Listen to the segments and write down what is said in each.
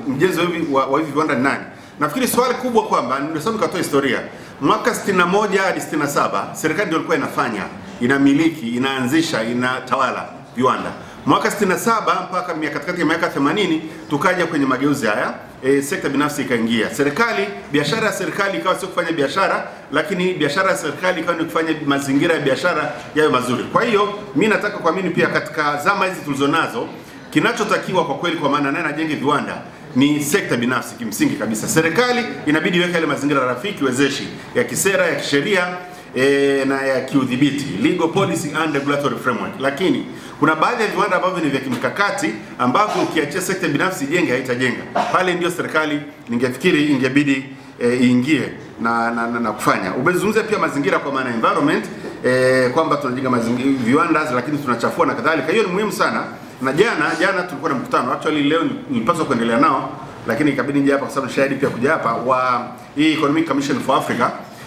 mjenzi wa hivi wa, wa hivi viwanda ni nani? Nafikiri swali kubwa kwamba ndio nikatoa historia. Mwaka 61 hadi 67 serikali ndio ilikuwa inafanya, inamiliki, inaanzisha, inatawala viwanda. Mwaka 67 mpaka mia- katikati ya miaka 80 tukaja kwenye mageuzi haya e, sekta binafsi ikaingia. Serikali, biashara ya serikali ikawa sio kufanya biashara, lakini biashara ya serikali ikawa ni kufanya mazingira ya biashara yawe mazuri. Kwa hiyo mi nataka kuamini pia katika zama hizi tulizonazo kinachotakiwa kwa kweli, kwa maana naye najenge viwanda ni sekta binafsi. Kimsingi kabisa, serikali inabidi iweke yale mazingira rafiki wezeshi ya kisera, ya kisheria e, na ya kiudhibiti, legal policy and regulatory framework. Lakini kuna baadhi ya viwanda ambavyo ni vya kimkakati ambavyo ukiachia sekta binafsi ijenge haitajenga. Pale ndio serikali ningefikiri ingebidi e, iingie na, na, na, na kufanya. Umezungumzia pia mazingira kwa maana environment e, kwamba tunajenga mazingira viwanda lakini tunachafua na kadhalika. Hiyo ni muhimu sana na jana jana tulikuwa na mkutano actually, leo nilipaswa kuendelea nao, lakini ikabidi nje hapa kwa sababu shahidi pia kuja hapa wa hii Economic Commission for Africa.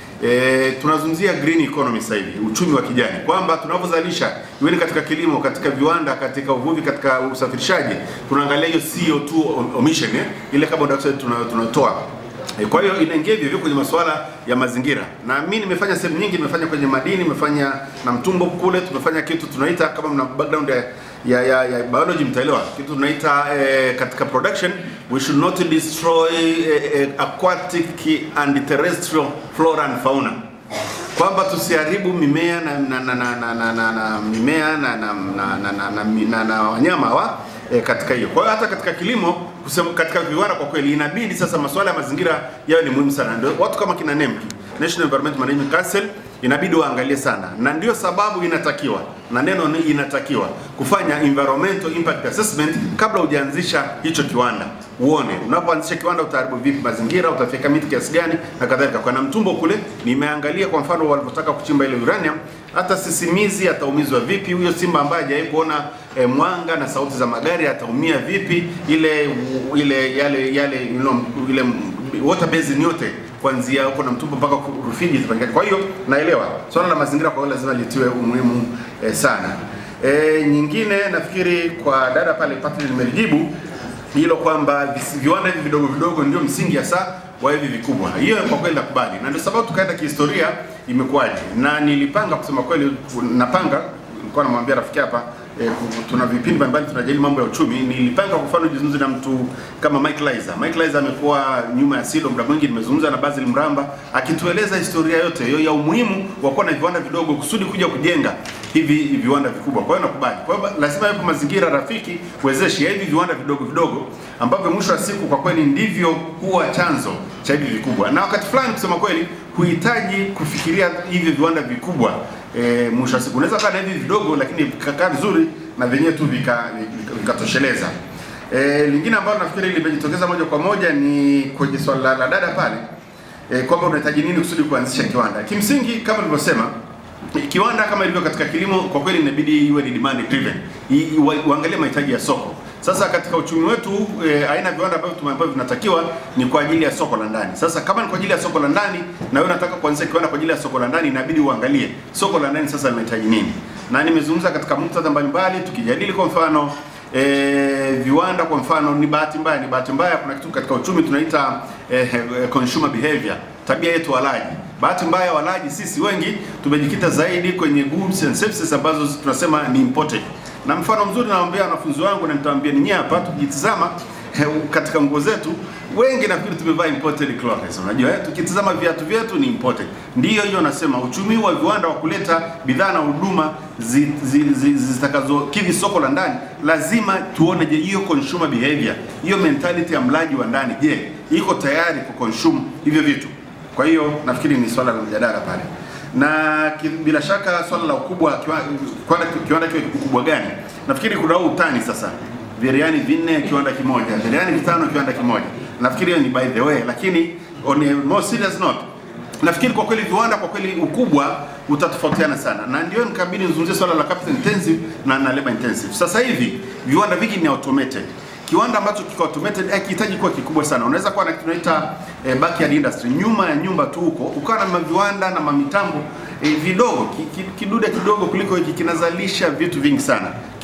E, tunazungumzia green economy sasa hivi, uchumi wa kijani, kwamba tunavyozalisha iwe ni katika kilimo, katika viwanda, katika uvuvi, katika usafirishaji, tunaangalia hiyo CO2 emission eh, ile carbon dioxide tuna- tunatoa E, Kwa hiyo inaingia hivyo hivyo kwenye masuala ya mazingira, na mimi nimefanya sehemu nyingi, nimefanya kwenye madini, nimefanya na mtumbo kule, tumefanya kitu tunaita kama mna background ya, ya, ya, ya biology mtaelewa kitu tunaita eh, katika production we should not destroy eh, eh, aquatic and terrestrial flora and fauna kwamba tusiharibu mimea na, na, na, na, na, na, na, na mimea na, na, na, na, na, na, na, na wanyama wa e, katika hiyo. Kwa hiyo hata katika kilimo kusema, katika viwanda kwa kweli inabidi sasa masuala ya mazingira yawe ni muhimu sana. Ndio watu kama kina NEMC, National Environment Management Council inabidi waangalie sana, na ndio sababu inatakiwa na neno ni inatakiwa kufanya environmental impact assessment kabla hujaanzisha hicho kiwanda, uone unapoanzisha kiwanda utaharibu vipi mazingira, utafika miti kiasi gani na kadhalika. Kwa na mtumbo kule nimeangalia kwa mfano walivyotaka kuchimba ile uranium, hata sisimizi ataumizwa vipi, huyo simba ambaye hajawahi kuona e, mwanga na sauti za magari ataumia vipi, ile ile yale yale you know, ile water basin yote kuanzia huko na mtumbo mpaka Rufiji zipangane. Kwa hiyo naelewa swala la mazingira kwa hiyo lazima litiwe umuhimu eh, sana. Eh, nyingine nafikiri kwa dada pale Patrick nimelijibu hilo kwamba visi- viwanda hivi vidogo vidogo ndio msingi hasa wa hivi vikubwa. Hiyo kwa kweli nakubali, na ndio sababu tukaenda kihistoria imekuwaje, na nilipanga kusema kweli, napanga nilikuwa namwambia rafiki hapa eh, ku- tuna vipindi mbalimbali tunajadili mambo ya uchumi. Nilipanga kwa mfano nizungumze na mtu kama Mike Lizer. Mike Lizer amekuwa nyuma ya Silo muda mwingi, nimezungumza na Basil Mramba akitueleza historia yote hiyo ya umuhimu wa kuwa na viwanda vidogo kusudi kuja kujenga hivi viwanda vikubwa. Kwa hiyo nakubali. Kwa hiyo lazima yapo mazingira rafiki wezeshi ya hivi viwanda vidogo vidogo ambavyo mwisho wa siku kwa kweli ndivyo huwa chanzo cha hivi vikubwa, na wakati fulani kusema kweli huhitaji kufikiria hivi viwanda vikubwa e, mwisho wa siku unaweza kaa na hivi vidogo lakini vikakaa vizuri na vyenyewe tu vikatosheleza vika, vika vikatosheleza. e, lingine ambalo nafikiri limejitokeza moja kwa moja ni kwenye swala la, la dada pale e, kwamba unahitaji nini kusudi kuanzisha kiwanda. Kimsingi kama nilivyosema kiwanda kama ilivyo katika kilimo, kwa kweli inabidi iwe ni demand driven, I- i- wa- uangalie mahitaji ya soko. Sasa katika uchumi wetu e, aina ya viwanda ambavyo tumeambiwa vinatakiwa ni kwa ajili ya soko la ndani. Sasa kama ni kwa ajili ya soko la ndani na wewe unataka kuanzisha kiwanda kwa ajili ya soko la ndani, inabidi uangalie soko la ndani sasa linahitaji nini, na nimezungumza katika muktadha mbalimbali tukijadili kwa mfano E, viwanda kwa mfano, ni bahati mbaya, ni bahati mbaya, kuna kitu katika uchumi tunaita e, consumer behavior, tabia yetu walaji. Bahati mbaya, walaji sisi wengi tumejikita zaidi kwenye goods and services ambazo tunasema ni imported, na mfano mzuri nawaambia wanafunzi wangu na nitawaambia ninyi hapa, tukitizama eh, katika nguo zetu wengi nafikiri tumevaa imported clothes. Unajua eh, tukitizama viatu vyetu ni imported. Ndiyo hiyo nasema uchumi wa viwanda wa kuleta bidhaa na huduma zi- zi- zi- zitakazokidhi soko la ndani, lazima tuone, je, hiyo consumer behavior, hiyo mentality ya mlaji wa ndani, je, iko tayari ku consume hivyo vitu? Kwa hiyo nafikiri ni swala la mjadala pale, na ki- bila shaka swala la ukubwa kiwa- kiwanda kiwanda kiwe ukubwa gani, nafikiri kuna huu utani sasa Vireani vinne kiwanda kimoja, vireani vitano kiwanda kimoja. Nafikiri hiyo ni by the way, lakini on a more serious note, nafikiri kwa kweli viwanda kwa kweli ukubwa utatofautiana sana, na ndio nikabidi nizungumzie swala la capital intensive na, na labor intensive. Sasa hivi viwanda vingi ni automated. Kiwanda ambacho kiko automated hakihitaji kuwa kikubwa sana. Unaweza kuwa na kitu tunaita eh, backyard industry, nyuma ya nyumba tu huko, ukawa na maviwanda na mamitambo eh, vidogo ki, ki, kidude kidogo kuliko hiki kinazalisha vitu vingi sana.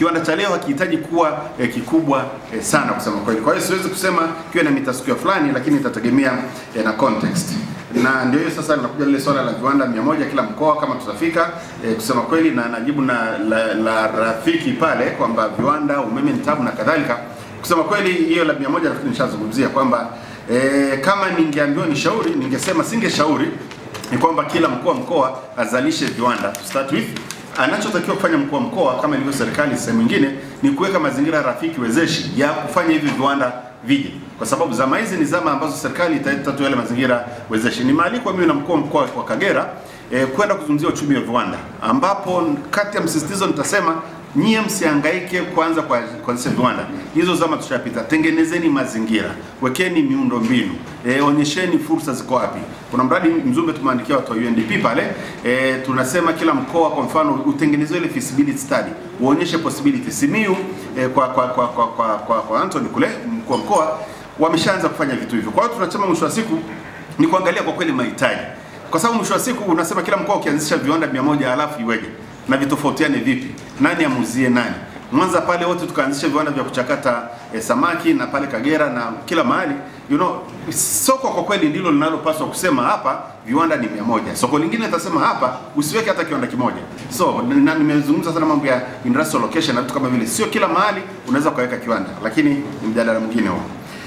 Kiwanda cha leo hakihitaji kuwa eh, kikubwa eh, sana kusema kweli. Kwa hiyo siwezi kusema kiwe na mita square fulani, lakini itategemea eh, na context na ndio hiyo sasa linakuja lile swala la viwanda mia moja kila mkoa kama tutafika e, kusema kweli, na najibu na la, la rafiki pale kwamba viwanda, umeme ni tabu na kadhalika. Kusema kweli, hiyo la mia moja nafikiri nishazungumzia kwamba e, kama ningeambiwa ni shauri, ningesema singeshauri ni kwamba kila mkoa mkoa azalishe viwanda to start with. Anachotakiwa kufanya mkuu wa mkoa kama ilivyo serikali sehemu nyingine ni kuweka mazingira rafiki wezeshi ya kufanya hivi viwanda vije, kwa sababu zama hizi ni zama ambazo serikali italeta tu yale mazingira wezeshi. Ni maalikwa mimi na mkuu wa mkoa wa Kagera eh, kwenda kuzungumzia uchumi wa viwanda, ambapo kati ya msisitizo nitasema nyie msihangaike kwanza kwa kuanzisha viwanda, hizo zama tushapita. Tengenezeni mazingira, wekeni miundo mbinu, e, onyesheni fursa ziko wapi. Kuna mradi Mzumbe tumeandikia watu wa UNDP pale e, tunasema kila mkoa kwa mfano utengenezwe ile feasibility study, uonyeshe possibility. Simiyu e, kwa, kwa, kwa, kwa, kwa, kwa, kwa Anthony kule mkuu wa mkoa wameshaanza kufanya vitu hivyo. Kwa hiyo tunasema mwisho wa siku ni kuangalia kwa kweli mahitaji, kwa sababu mwisho wa siku unasema kila mkoa ukianzisha viwanda mia moja alafu iweje na vitofautiane vipi? Nani amuzie nani? Mwanza pale wote tukaanzisha viwanda vya kuchakata eh, samaki na pale Kagera na kila mahali you know, soko kwa kweli ndilo linalopaswa kusema hapa viwanda ni mia moja. Soko lingine litasema hapa usiweke hata kiwanda kimoja. So na nimezungumza sana mambo ya industrial location na vitu kama vile, sio kila mahali unaweza ukaweka kiwanda, lakini ni mjadala mwingine huo.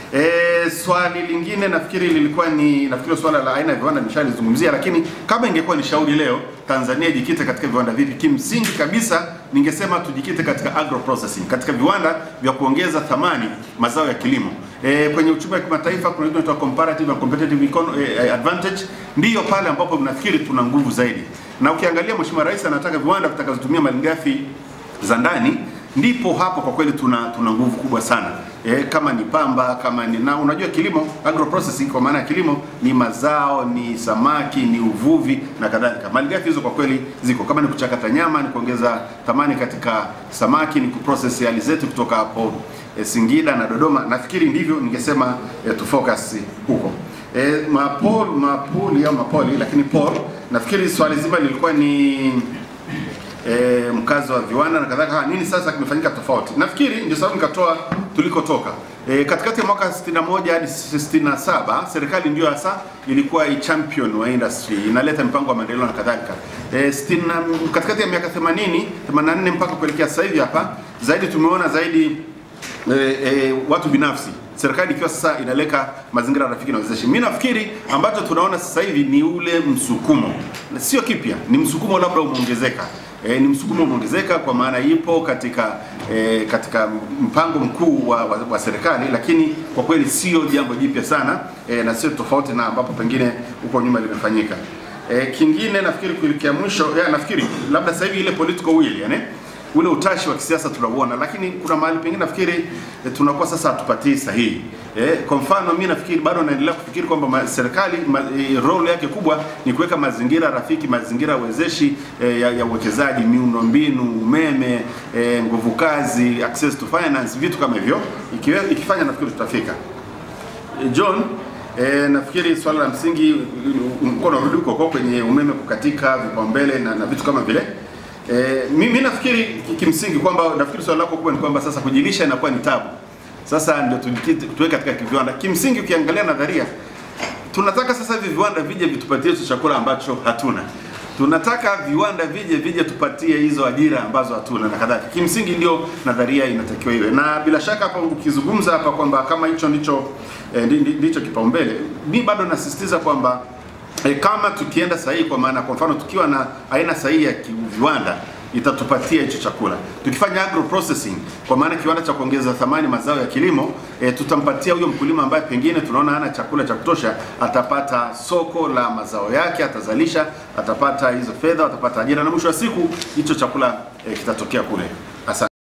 E, swali lingine nafikiri lilikuwa ni nafikiri swala la aina ya viwanda nishalizungumzia, lakini kama ingekuwa ni shauri leo Tanzania ijikite katika viwanda vipi, kimsingi kabisa ningesema tujikite katika agro processing, katika viwanda vya kuongeza thamani mazao ya kilimo. E, kwenye uchumi wa kimataifa kuna kitu inaitwa comparative and competitive econ- e, advantage, ndiyo pale ambapo nafikiri tuna nguvu zaidi, na ukiangalia Mheshimiwa Rais anataka viwanda vitakazotumia malighafi za ndani ndipo hapo kwa kweli tuna tuna nguvu kubwa sana e, kama ni pamba kama ni na unajua kilimo agro processing kwa maana ya kilimo ni mazao ni samaki ni uvuvi na kadhalika malighafi hizo kwa kweli ziko kama ni kuchakata nyama ni kuongeza thamani katika samaki ni kuprocess alizeti kutoka hapo e, Singida na Dodoma nafikiri ndivyo ningesema e, tu focus huko e, mapol mapuli au mapoli lakini Paul nafikiri swali zima lilikuwa ni e, mkazi wa viwanda na kadhalika. Nini sasa kimefanyika tofauti? Nafikiri ndio sababu nikatoa tulikotoka. E, katikati ya mwaka 61 hadi 67 serikali ndio hasa ilikuwa i champion wa industry, inaleta mpango wa maendeleo na kadhalika. E, stina, katikati ya miaka 80 84 mpaka kuelekea sasa hivi hapa zaidi tumeona zaidi e, e, watu binafsi serikali ikiwa sasa inaleka mazingira rafiki na wezeshi. Mimi nafikiri ambacho tunaona sasa hivi ni ule msukumo, sio kipya, ni msukumo labda umeongezeka. E, ni msukumo umeongezeka kwa maana ipo katika e, katika mpango mkuu wa, wa, wa serikali, lakini kwa kweli sio jambo jipya sana e, na sio tofauti na ambapo pengine huko nyuma limefanyika. E, kingine nafikiri kuelekea mwisho ya, nafikiri labda sasa hivi ile political will yani ule utashi wa kisiasa tunauona, lakini kuna mahali pengine nafikiri eh, tunakuwa sasa hatupatii sahihi. Eh, kwa mfano mimi nafikiri bado naendelea kufikiri kwamba ma- serikali ma, eh, role yake kubwa ni kuweka mazingira rafiki, mazingira wezeshi eh, ya, ya uwekezaji, miundombinu, umeme, eh, nguvu kazi, access to finance, vitu kama hivyo. Ikiwe, ikifanya nafikiri tutafika. Eh, John E, nafikiri swala la msingi mkoa unarudi huko huko kwenye umeme kukatika, vipaumbele na, na vitu kama vile. E, mimi nafikiri ki- kimsingi kwamba nafikiri swala lako kubwa ni kwamba sasa kujilisha inakuwa ni tabu. Sasa ndio tujikite tuweke katika viwanda. Kimsingi ukiangalia nadharia tunataka sasa hivi viwanda vije vitupatie hicho chakula ambacho hatuna. Tunataka viwanda vije vije tupatie hizo ajira ambazo hatuna na kadhalika. Kimsingi ndio nadharia inatakiwa iwe, na bila shaka hapa ukizungumza hapa kwamba kama hicho ndicho eh, ndi- ndi- ndicho kipaumbele, mi bado nasisitiza kwamba eh, kama tukienda sahihi, kwa maana kwa mfano tukiwa na aina sahihi ya ki- viwanda itatupatia hicho chakula. Tukifanya agro processing, kwa maana kiwanda cha kuongeza thamani mazao ya kilimo e, tutampatia huyo mkulima ambaye pengine tunaona hana chakula cha kutosha, atapata soko la mazao yake, atazalisha, atapata hizo fedha, atapata ajira, na mwisho wa siku hicho chakula e, kitatokea kule. Asante.